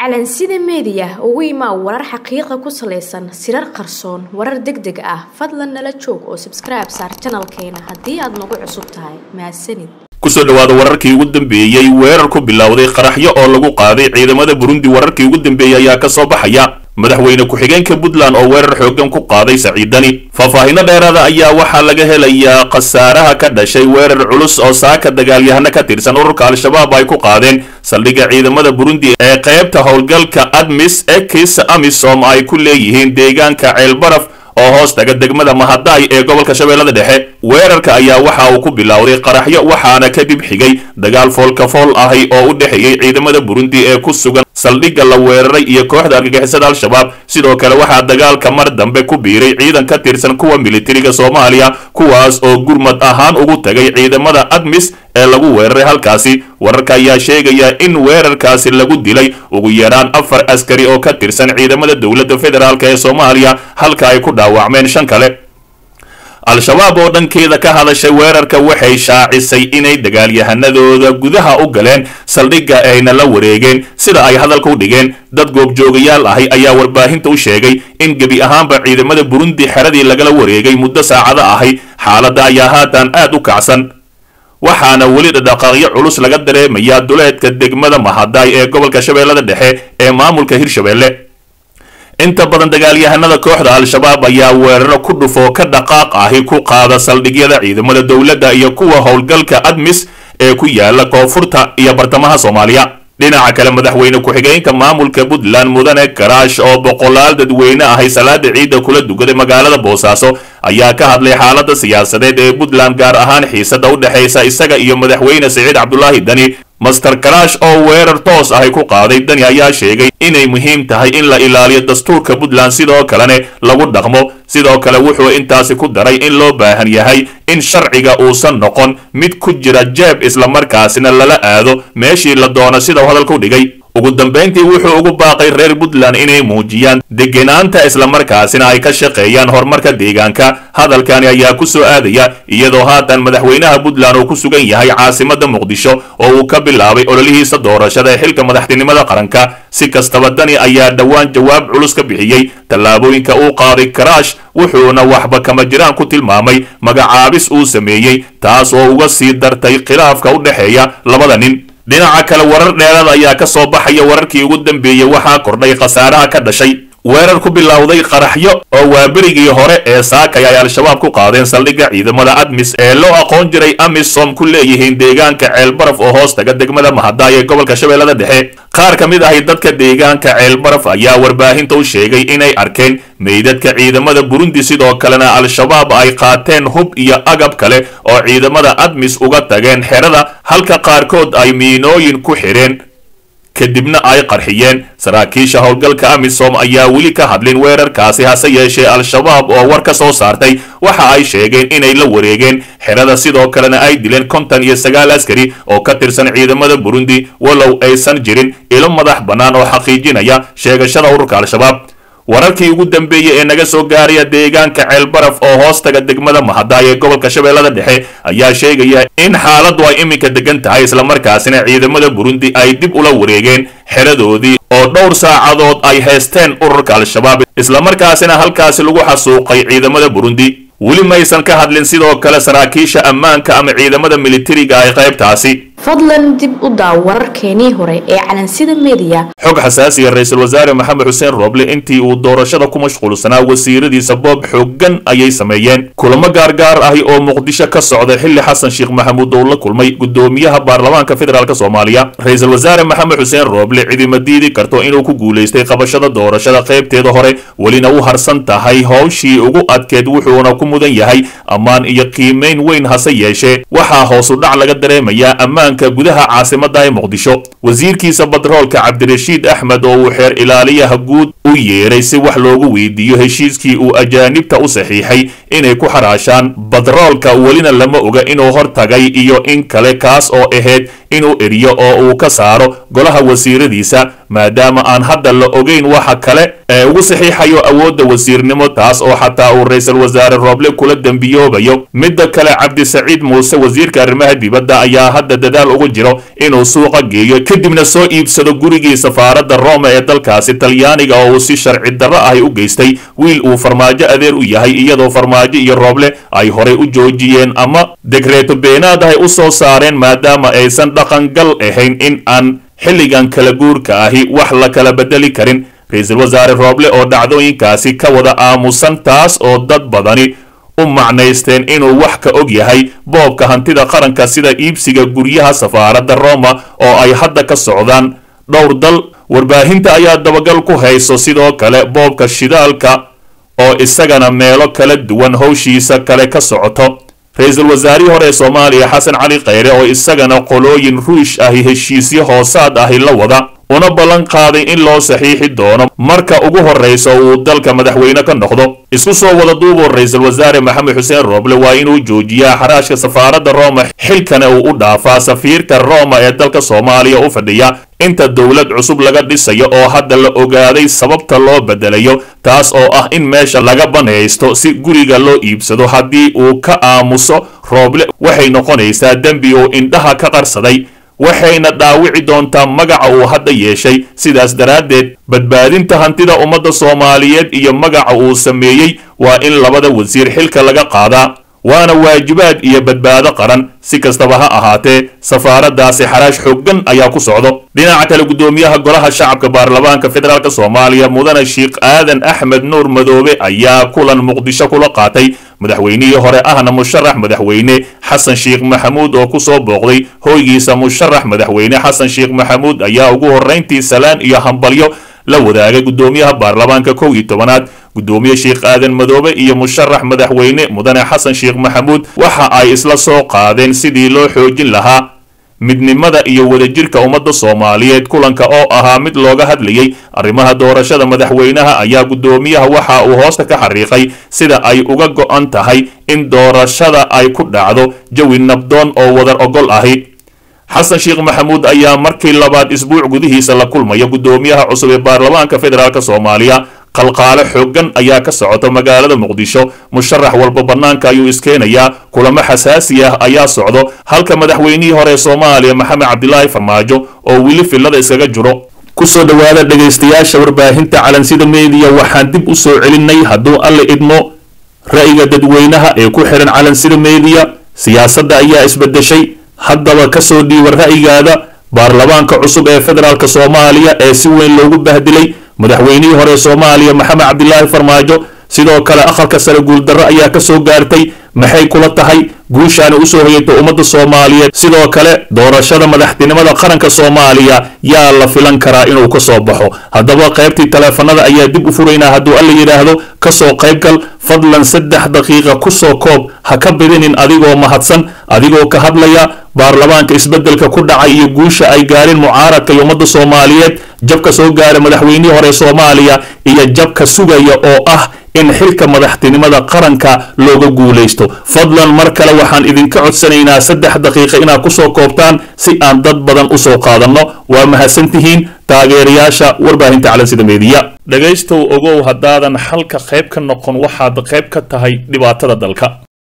calansida meediya ugu imaa warar xaqiiqa ku salaysan sirar qarsoon warar deg deg ah fadlan nala joog oo sabskribe saar janalkeena haddii aad nagu cusub tahay mahadsanid kusoo dhawaada wararkii ugu dambeeyey weerar ku bilowday qaraxyo oo lagu qaaday ciidamada burundi wararkii ugu dambeeyey ayaa ka soo baxaya madaxweyne ku-xigeenka puntland oo weerar xooggan ku qaaday saciidani faahfaahinno dheeraada ayaa waxaa laga helayaa khasaaraha ka dhashay weerar culus oo saaka dagaalyahano ka tirsan ururka al-shabaab ay ku qaadeen saldhigga ciidamada burundi ee qaybta howlgalka admis ekis amisom ay ku leeyihiin deegaanka ceelbaraf oo hoos taga degmada mahadaay ee gobolka shabeellada dhexe weerarka ayaa waxa uu ku bilowday qaraxyo waxaana kadib xigay dagaal foolkafool ahi oo u dhexeeyey ciidamada burundi ee ku sugan saldhigga la weeraray iyo kooxda argagixisada al-shabaab sidoo kale waxaa dagaalka mar dambe ku biiray ciidan ka tirsan kuwa militariga soomaaliya kuwaas oo gurmad ahaan ugu tagay ciidamada admis ee lagu weeraray halkaasi wararka ayaa sheegaya in weerarkaasi lagu dilay ugu yaraan afar askari oo ka tirsan ciidamada dowladda federaalk ee soomaaliya halka ay ku dhaawacmeen shan kale al-shabaab oo dhankeeda ka hadashay weerarka waxay shaacisay inay dagaalyahanadooda gudaha u galeen saldhigga ayna la wareegeen sida ay hadalka u dhigeen dad goobjoogayaal ahi ayaa warbaahinta u sheegay in gebi ahaanba ciidamada burundi xeradii lagala wareegay muddo saacado ahi xaaladda ayaa haatan aad u kacsan waxaana weli dhadhaqaaqyo culus laga dareemayaa duleedka degmada mahadaay ee gobolka shabeellada dhexe ee maamulka hirshabeelle inta badan dagaalyahanada kooxda al-shabaab ayaa weeraro ku dhufoo ka dhaqaaq ahi ku qaada saldhigyada ciidamada dowladda iyo kuwa howlgalka admis ee ku yaala koonfurta iyo bartamaha soomaaliya dhinaca kale madaxweyne ku-xigeenka maamulka puntland mudane karaash oo boqolaal dadweyne ahay salaada ciidda kula dugaday magaalada boosaaso ayaa ka hadlay xaalada siyaasadeed ee puntland gaar ahaan xiisada u dhexaysa isaga iyo madaxweyne siciid cabdulaahi dani master karaash oo weerar toos ahay ku qaaday dani ayaa sheegay inay muhiim tahay in la ilaaliyo dastuurka puntland sidoo kalene lagu dhaqmo sidoo kale wuxuu intaasi ku daray in loo baahan yahay in sharciga uusan noqon mid ku jira jeeb islamarkaasina lala aado meeshii la doono sidau hadalku dhigay ugu dambayntii wuxuu ugu baaqay reer puntland inay muujiyaan degenaanta islamarkaasina ay ka shaqeeyaan horumarka deegaanka hadalkani ayaa ku soo aadaya iyadoo haatan madaxweynaha puntland uu ku sugan yahay caasimada muqdisho oo uu ka bilaabay ololihiisa doorashada ee xilka madaxtinimada qaranka si kastaba dani ayaa dhowaan jawaab culus ka bixiyey tallaabooyinka uu qaaday karaash wuxuuna waxba kama jiraan ku tilmaamay magacaabis uu sameeyey taas oo uga sii dartay khilaafka u dhexeeya labada nin dhinaca kale warar dheeraad ayaa ka soo baxaya wararkii ugu dambeeyey waxaa kordhay khasaaraha ka dhashay weerar ku bilowday qaraxyo oo waaberigii hore ee saakay ay al-shabaab ku qaadeen saldhigga ciidamada admis ee loo aqoon jiray amisom ku leeyihiin deegaanka ceelbaraf oo hoos taga degmada mahadaay ee gobolka shabeellada dhexe qaar ka mid ahi dadka deegaanka ceelbaraf ayaa warbaahinta u sheegay inay arkeen meydadka ciidamada burundi sidoo kalena al-shabaab ay qaateen hub iyo agab kale oo ciidamada admis uga tageen xerada halka qaarkood ay miinooyin ku xidheen kadibna ay qarxiyeen saraakiisha howlgalka amisom ayaa weli ka hadlin weerarkaasi hase yeeshee al-shabaab oo war ka soo saartay waxa ay sheegeen inay la wareegeen xerada sidoo kalena ay dileen kontan iyo sagaal askari oo ka tirsan ciidamada burundi walow aysan jirin ilo madax bannaan oo xaqiijinaya sheegashada ururka al-shabaab wararkii ugu dambeeyey ee naga soo gaaraya deegaanka ceelbaraf oo hoostaga degmada mahadaay ee gobolka shabeellada dhexe ayaa sheegaya in xaaladdu ay iminka degan tahay islamarkaasina ciidamada burundi ay dib ula wareegeen xeradoodii oo dhowr saacadood ay haysteen ururka al-shabaab islamarkaasina halkaasi lagu xasuuqay ciidamada burundi weli maysan ka hadlin sidoo kale saraakiisha ammaanka ama ciidamada militariga ay qaybtaasi fadlan dib u daaw wararkeenii hore ee calansida meediya xog xasaasiya ra-iisul wasaare maxamed xuseen rooble intii uu doorashada ku mashquulsanaa wasiiradiisa boob xooggan ayay sameeyeen kulamo gaargaar ahi oo muqdisho ka socday xilli xasan sheekh maxamuud oo la kulmay gudoomiyaha baarlamaanka federaalk soomaaliya ra-iisul wasaare maxamed xuseen rooble cidima diidi karto inuu ku guulaystay qabashada doorashada qaybteeda hore welina u harsan tahay howshii ugu adkeed wuxuuna ku mudan yahay ammaan iyo qiimayn weyn hase yeeshee waxaa hoosu dhac laga dareemayaa ammaan gudaha caasimada ee muqdisho wasiirkiisa batroolka cabdirashiid axmed oo uu xeer ilaaliyaha guud u yeeray si wax loogu weydiiyo heshiiskii uu ajaanibta u saxiixay inay ku xaraashaan batroolka welina lama oga inuu hortagay iyo in kale kaas oo ahayd inuu eriyo oo uu ka saaro golaha wasiiradiisa maadaama aan hadda la ogeyn waxa kale ee ugu saxiixayo awoodda wasiirnimo taas oo xataa uu ra-iisul wasaare rooble kula dembiyoobayo midda kale cabdisaciid muuse wasiirka arrimaha dibadda ayaa hadda dadaal ugu jiro inuu suuqa geeyo kadibna soo iibsado gurigii safaaradda roma ee dalkaasi talyaaniga oo uu si sharci darro ahi u geystay wiil uu farmaajo adeer u yahay iyadoo farmaajo iyo rooble ay horay u joojiyeen ama degreeto beenaad ahay u soo saareen maadaama aysan dhaqangal ahayn in aan xilligan kala guurka ahi wax la kala bedeli karin ra-iisul wasaare rooble oo dhacdooyinkaasi ka wada aamusan taas oo dad badani u macnaysteen inuu wax ka og yahay boobka hantida qaranka sida iibsiga guryaha safaaradda roma oo ay hadda ka socdaan dhowr dal warbaahinta ayaa dabagal ku hayso sidoo kale boobka shidaalka oo isagana meelo kala duwan howshiisa kale ka socoto ra-iisul wasaarihii hore ee soomaaliya xasan cali khayre oo isagana qolooyin ruush ahi heshiisyo hoosaad ahi la wada una ballan qaaday in loo saxiixi doono marka ugu horraysa uu dalka madaxweyne ka noqdo isku soo wada duuboo ra-iisul wasaare maxamed xuseen rooble waa inuu joojiyaa xaraashka safaaradda roma xilkana uu u dhaafaa safiirka roma ee dalka soomaaliya u fadhiya inta dowlad cusub laga dhisayo oo hadda la ogaaday sababta loo bedelayo taas oo ah in meesha laga banaysto si guriga loo iibsado haddii uu ka aamuso rooble waxay noqonaysaa dembi uu indhaha ka qarsaday waxayna dhaawici doontaa magaca uu hadda yeeshay sidaas daraaddeed badbaadinta hantida ummadda soomaaliyeed iyo magaca uu sameeyey waa in labada wasiir xilka laga qaadaa waana waajibaad iyo badbaado qaran si kastaba ha ahaatee safaaraddaasi xaraash xooggan ayaa ku socdo dhinaca kale guddoomiyaha golaha shacabka baarlamaanka federaalk soomaaliya mudane sheikh aadan axmed nuur madoobe ayaa kulan muqdisho kula qaatay madaxweynihii hore ahna musharax madaxweyne xasan sheekh maxamuud oo kusoo booqday hoygiisa musharax madaxweyne xasan sheekh maxamuud ayaa ugu horrayntii salaan iyo hambalyo la wadaagay guddoomiyaha baarlamaanka kow iyo tobanaad guddoomiye sheekh aadan madoobe iyo musharax madaxweyne mudane xasan sheekh maxamuud waxa ay isla soo qaadeen sidii loo xoojin lahaa midnimada iyo wadajirka ummadda soomaaliyeed kulanka oo ahaa mid looga hadlayay arrimaha doorashada madaxweynaha ayaa guddoomiyaha waxa uu hoosta ka xariiqay sida ay uga go'an tahay in doorashada ay ku dhacdo jawi nabdoon oo wadar ogol ahi xasan sheekh maxamuud ayaa markii labaad isbuuc gudihiisa la kulmaya guddoomiyaha cusub ee baarlamaanka federaalk soomaaliya qalqaalo xooggan ayaa ka socota magaalada muqdisho musharax walba bannaanka ayuu iskeenayaa kulamo xasaasi ah ayaa socdo halka madaxweynihii hore ee soomaaliya maxamed cabdilaahi farmaajo oo weli fillada iskaga jiro kusoo dhowaada dhegaystayaasha warbaahinta calansida meediya waxaan dib u soo celinay hadduu alle idmo ra'yiga dadweynaha ee ku xihan calansida meediya siyaasadda ayaa isbedeshay haddaba kasoo dhiiba ra'yigaada baarlamaanka cusub ee federaalk soomaaliya ee si weyn loogu bahdilay madaxweynihii hore soomaaliya maxamed cabdilaahi farmaajo sidoo kale aqalka sare guuldarro ayaa ka soo gaartay maxay kula tahay guushaana usoo hoyatay ummadda soomaaliyeed sidoo kale doorashada madaxtinimada qaranka soomaaliya yaa la filan karaa inuu ka soo baxo haddaba qaybtii taleefanada ayaa dib u furaynaa hadduu alla yidhaahdo kasoo qaybgal fadlan saddex daqiiqa kusoo koob ha ka bidinin adigoo mahadsan adigoo ka hadlaya baarlamaanka isbeddelka ku dhacay iyo guusha ay gaareen mucaaradka iyo ummadda soomaaliyeed jabka soo gaara madaxweynihii hore soomaaliya iyo jabka sugaya oo ah in xilka madaxtinimada qaranka looga guulaysto fadlan mar kale waxaan idinka codsanaynaa saddex daqiiqa inaad kusoo koobtaan si aan dad badan usoo qaadanno waa mahadsantihiin taageerayaasha warbaahinta calansida meediya dhegaystow ogow haddaadan xalka qayb ka noqon waxaad qayb ka tahay dhibaatada dalka